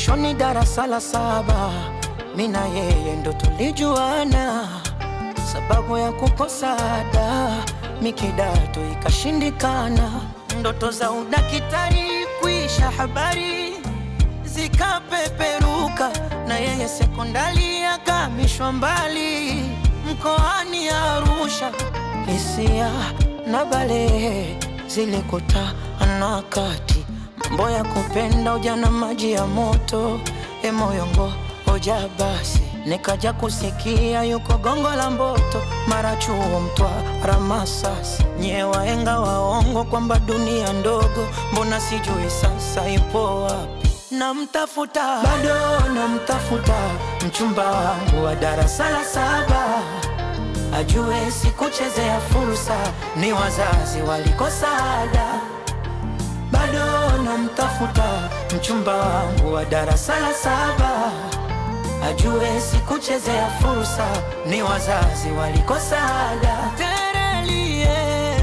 mwishoni darasa la saba, mi na yeye ndo tulijuana, sababu ya kukosa ada mi kidato ikashindikana, ndoto za udakitari kuisha habari zikapeperuka, na yeye sekondari akamishwa mbali mkoani Arusha. Hisia na balehe zilikutana kati, mambo ya kupenda ujana, maji ya moto, emoyongo hoja basi nikaja kusikia yuko gongo la Mboto, mara chuo Mtwara, Masasi, nye waenga waongo kwamba dunia ndogo, mbona sijui sasa ipo wapi? Namtafuta bado namtafuta, mchumba wangu wa darasa la saba, ajue sikuchezea fursa, ni wazazi walikosa ada. Bado namtafuta mchumba wangu wa darasa la saba ajue sikuchezea fursa, ni wazazi walikosa ada. Terelie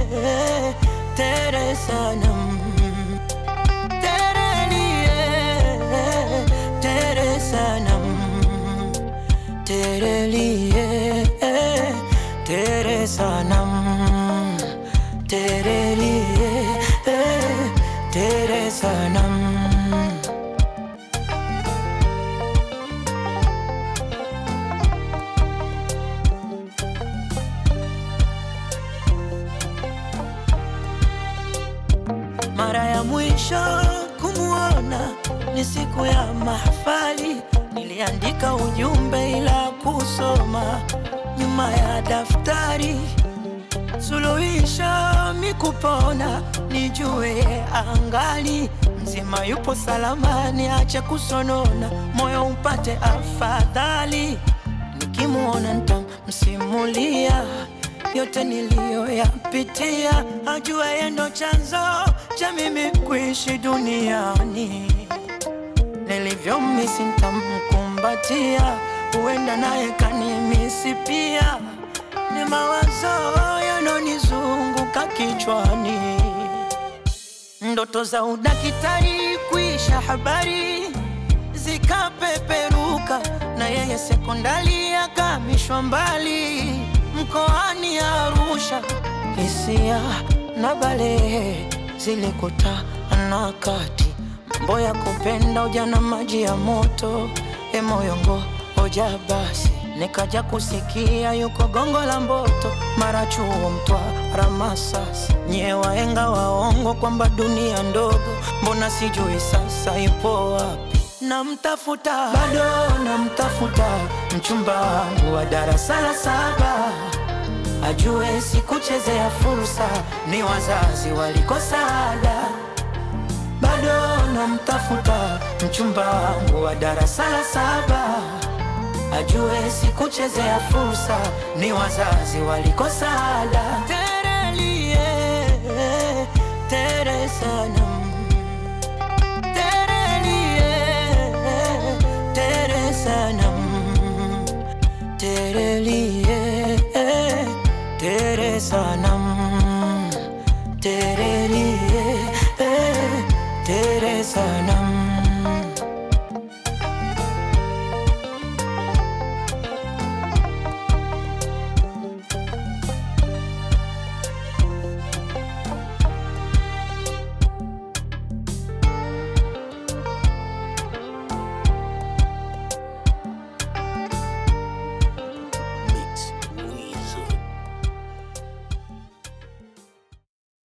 tere sanam, terelie tere sanam, terelie tere sanam, terelie tere sanam. Mara ya mwisho kumuona ni siku ya mahafali, niliandika ujumbe ila kusoma nyuma ya daftari. Suluhisho mikupona, nijue angali mzima, yupo salama, niache kusonona, moyo upate afadhali. Nikimuona nitamsimulia yote niliyoyapitia, ajua yeye ndo chanzo cha mimi kuishi duniani. Nilivyomisi nitamkumbatia, huenda naye kanimisi pia. Ni mawazo yanonizunguka kichwani, ndoto za udakitari kuisha habari zikapeperuka, na yeye sekondari akamishwa mbali mkoani Arusha. Hisia na balehe zilikutana kati, mambo ya kupenda ujana, maji ya moto, emoyongo hoja basi nikaja kusikia yuko gongo la Mboto, mara chuo Mtwara, Masasi, nye waenga waongo kwamba dunia ndogo, mbona sijui sasa ipo wapi? Namtafuta bado namtafuta, mchumba wangu wa darasa la saba, ajue sikuchezea fursa, ni wazazi walikosa ada. Bado namtafuta, mchumba wangu wa darasa la saba, ajue sikuchezea fursa, ni wazazi walikosa ada. Terelie tere sanam Terelie, tere sanam, terelie, tere sanam.